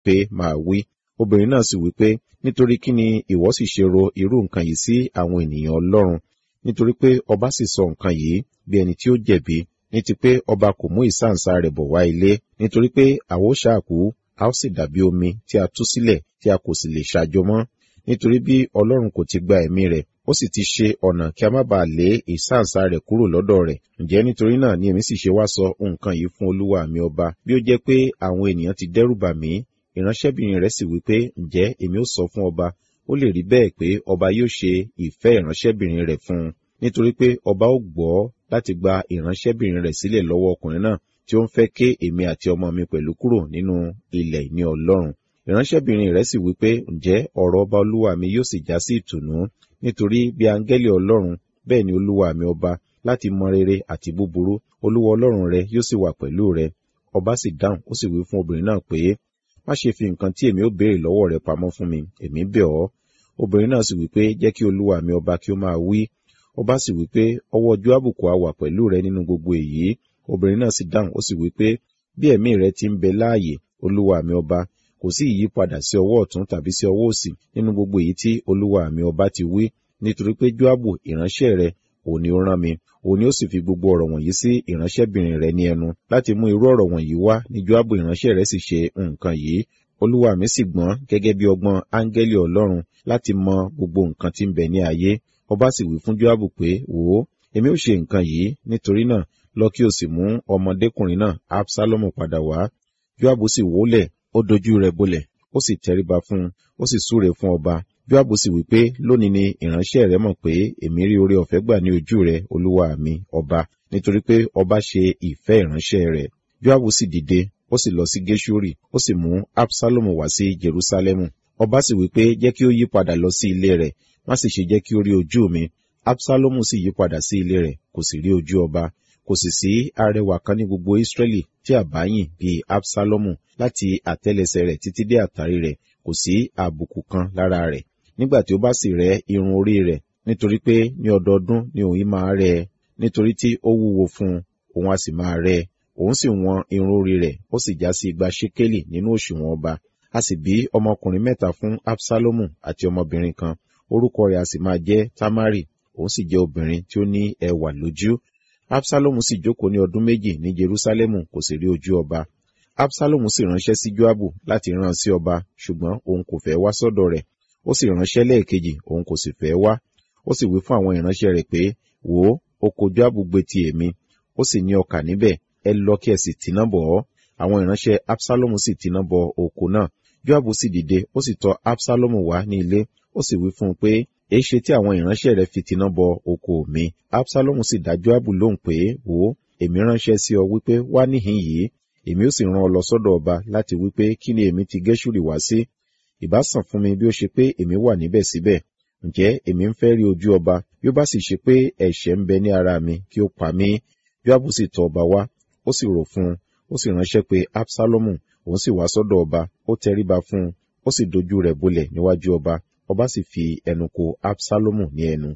pé máa wí obìnrin náà sì wí pé nítorí kí ni ìwọ sì ṣe ro irú nǹkan yìí sí àwọn ènìyàn ọlọ́run nítorí pé ọba sì sọ nǹkan yìí bí ẹni tí ó jẹ̀bi ní ti pé ọba kò mú ìsáǹsá rẹ̀ bọ̀ wá ilé nítorí pé àwo ṣáàkú a ó sì dàbí omi tí a tú sílẹ̀ tí a kò sì lè ṣàjọ mọ́ nítorí bí ọlọ́run kò ti gba ẹ̀mí rẹ̀ ó sì ti ṣe ọ̀nà kí a má bàa lé ìsáǹsá rẹ̀ kúrò lọ́dọ̀ rẹ̀ ǹjẹ́ nítorí náà ni èmi sì ṣe wá sọ nǹkan yìí fún olúwa mi ọba bí ó jẹ́ pé àwọn ènìyàn ti dẹ́rù bà mí ìránṣẹ́bìnrin rẹ̀ sì wí pé ǹjẹ́ èmi ó sọ fún ọba ó lè rí bẹ́ẹ̀ pé ọba yóò ṣe ìfẹ́ ìránṣẹ́bìnrin rẹ̀ fún un nítorí pé ọba ó gbọ́ láti gba ìránṣẹ́bìnrin rẹ̀ sílẹ̀ lọ́wọ́ ọkùnrin náà tí ó ń fẹ́ ké èmi àti ọmọ mi pẹ̀lú kúrò nínú ilẹ̀ ìní ọlọ́run ìránṣẹ́bìnrin rẹ̀ sì wí pé ǹjẹ́ ọ̀rọ̀ ọba olúwa mi yóò sì já sí ìtùnú nítorí bí áńgẹ́lì ọlọ́run bẹ́ẹ̀ ni olúwa mi ọba láti mọ rere àti búburú olúwa ọlọ́run rẹ yóò sì wà pẹ̀lú rẹ ọba sì dáhùn ó sì wí fún obìnrin náà pé má ṣe fi nǹkan tí èmi ó béèrè lọ́wọ́ rẹ pamọ́ fún mi èmi bẹ̀ ọ́ obìnrin náà sì wí pé jẹ́ kí olúwa mi ọba kí ó máa wí ọba sì wí pé ọwọ́ Jóábù kò á wà pẹ̀lú rẹ nínú gbogbo èyí obìnrin náà sì dáhùn ó sì wí pé bí ẹ̀mí rẹ ti ń bẹ láàyè olúwa mi ọba kò sí ìyípadà sí ọwọ́ ọ̀tún tàbí sí ọwọ́ òsì nínú gbogbo èyí tí olúwa mi ọba ti wí nítorí pé Jóábù ìránṣẹ́ rẹ òun ni ó rán mi òun ni ó sì fi gbogbo ọ̀rọ̀ wọ̀nyí sí ìránṣẹ́bìnrin rẹ ní ẹnu láti mú irú ọ̀rọ̀ wọ̀nyí wá ní Jóábù ìránṣẹ́ rẹ sì ṣe nǹkan yìí olúwa mi sì gbọ́n gẹ́gẹ́ bí ọgbọ́n áńgẹ́lì ọlọ́run láti mọ gbogbo nǹkan tí ń bẹ ní ayé ọba sì wí fún Jóábù pé wò ó èmi ó ṣe nǹkan yìí nítorí náà lọ kí o sì mú ọmọdékùnrin náà Absalomu padà wá Jóábù sì wólẹ̀ ó dojú rẹ̀ bolẹ̀ ó sì tẹríba fún un ó sì súre fún ọba Jóábù sì wí pé lónìí ni ìránṣẹ́ rẹ mọ̀ pé èmi rí oore ọ̀fẹ́ gbà ní ojú rẹ olúwa mi ọba nítorí pé ọba ṣe ìfẹ́ ìránṣẹ́ rẹ̀ Jóábù sì dìde ó sì lọ sí Gẹ́ṣúrì ó sì mú Absalomu wá sí Jerúsálẹ́mù ọba sì wí pé jẹ́ kí ó yí padà lọ sí ilé rẹ̀ má sì ṣe jẹ́ kí ó rí ojú mi Absalomu sì yí padà sí ilé rẹ̀ kò sì rí ojú ọba kò sì sí arẹwà kan ní gbogbo Ísírẹ́lì tí a bá yìn bíi Absalomu láti àtẹ́lẹsẹ̀ rẹ̀ títí dé àtàrí rẹ̀ kò sí àbùkù kan lára rẹ̀ nígbà tí ó bá sì rẹ́ irun orí rẹ̀ nítorí pé ní ọdọọdún ni òun máa rẹ́ ẹ nítorí tí ó wúwo fún un òun a sì máa rẹ́ ẹ òun sì wọn irun orí rẹ̀ ó sì já sí igba ṣékélì nínú òṣùwọ̀n ọba a sì bí ọmọkùnrin mẹ́ta fún Absalomu àti ọmọbìnrin kan orúkọ rẹ̀ a sì máa jẹ́ Tamari òun sì jẹ́ obìnrin tí ó ní ẹwà lójú Absalomu sì jókòó ní ọdún méjì ní Jerúsálẹ́mù kò sì rí ojú ọba Absalomu sì ránṣẹ́ sí Joabu láti rán sí ọba ṣùgbọ́n òun kò fẹ́ wá sọ́dọ̀ rẹ̀ ó sì ránṣẹ́ lẹ́ẹ̀kejì òun kò sì fẹ́ wá ó sì wí fún àwọn ìránṣẹ́ rẹ̀ pé wò ó oko Joabu gbé ti èmi ó sì ní ọkà níbẹ̀ ẹ lọ kí ẹ sì tìná bọ̀ ọ́ àwọn ìránṣẹ́ Absalomu sì tìná bọ oko náà Joabu sì dìde ó sì tọ̀ Absalomu wá ní ilé ó sì wí fún un pé èéṣe tí àwọn ìránṣẹ́ rẹ̀ fi tìná bọ oko mi Absalomu sì dá Joabu lóhùn pé wò ó èmi ránṣẹ́ sí ọ wípé wá níhìn yìí èmi ó sì rán ọ lọ sọ́dọ̀ ọba láti wípé kí ni èmi ti Gẹ́ṣúrì wá sí ìbá sàn fún mi bí ó ṣe pé èmi wà níbẹ̀ síbẹ̀ ǹjẹ́ èmi ń fẹ́ rí ojú ọba bí ó bá sì ṣe pé ẹ̀ṣẹ̀ ń bẹ ní ara mi kí ó pa mí Joabu sì tọ̀ ọba wá ó sì rò fún un ó sì ránṣẹ́ pé Absalomu òun sì wá sọ́dọ̀ ọba ó tẹríba fún un ó sì dojú rẹ̀ bolẹ̀ níwájú ọba ọba sì fi ẹnu ko Absalomu ní ẹnu.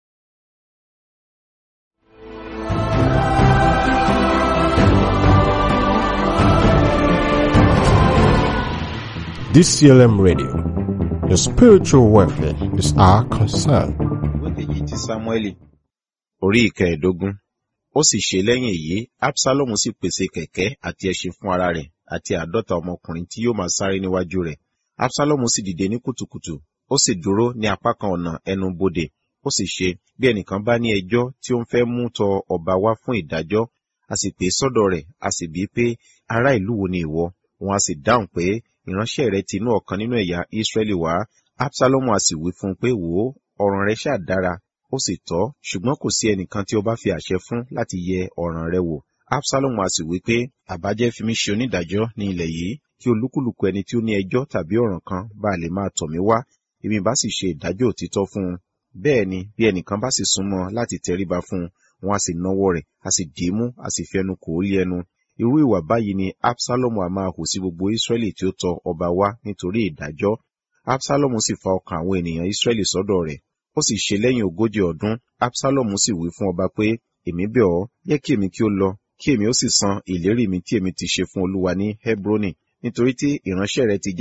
DCLM Radio. Your spiritual welfare is our concern. ìwé kejì ti Sámúẹ́lì orí ìkẹẹ̀ẹ́dógún ó sì ṣe lẹ́yìn èyí Absalomu sì pèsè kẹ̀kẹ́ àti ẹṣin fún ara rẹ̀ àti àádọ́ta ọmọkùnrin tí yóò máa sáré níwájú rẹ̀ Absalomu sì dìde ní kùtùkùtù ó sì dúró ní apá kan ọ̀nà ẹnu bodè ó sì ṣe bí ẹnìkan bá ní ẹjọ́ tí ó ń fẹ́ mú tọ ọba wá fún ìdájọ́ a sì pè é sọ́dọ̀ rẹ̀ a sì bí pé ará ìlú wo ni ìwọ òun a sì dáhùn pé ìránṣẹ́ rẹ ti inú ọ̀kan nínú ẹ̀yà Ísírẹ́lì wá Absalomu a sì wí fún un pé wò ó ọ̀ràn rẹ ṣáà dára ó sì tọ́ ṣùgbọ́n kò sí ẹnìkan tí ó bá fi àṣẹ fún láti yẹ ọ̀ràn rẹ wò Absalomu a sì wí pé àbájẹ́ fi mí ṣe onídàájọ́ ní ilẹ̀ yìí kí olúkúlùkù ẹni tí ó ní ẹjọ́ tàbí ọ̀ràn kan bá lè máa tọ̀ mí wá èmi bá sì ṣe ìdájọ́ òtítọ́ fún un bẹ́ẹ̀ ni bí ẹnìkan bá sì súnmọ́ láti tẹríba fún un wọn a sì nawọ́ rẹ̀ a sì dì í mú a sì fi ẹnu kò ó lé ẹnu irú ìwà báyìí ni Absalomu a máa hù sí gbogbo Ísírẹ́lì tí ó tọ ọba wá nítorí ìdájọ́ Absalomu sì fa ọkàn àwọn ènìyàn Ísírẹ́lì sọ́dọ̀ rẹ̀ ó sì ṣe lẹ́yìn ogójì ọdún Absalomu sì wí fún ọba pé èmi bẹ̀ ọ́ jẹ́ kí èmi kí ó lọ kí èmi ó sì san ìlérí mi tí èmi ti ṣe fún Olúwa ní Hebroni nítorí tí ìránṣẹ́ rẹ ti jẹ́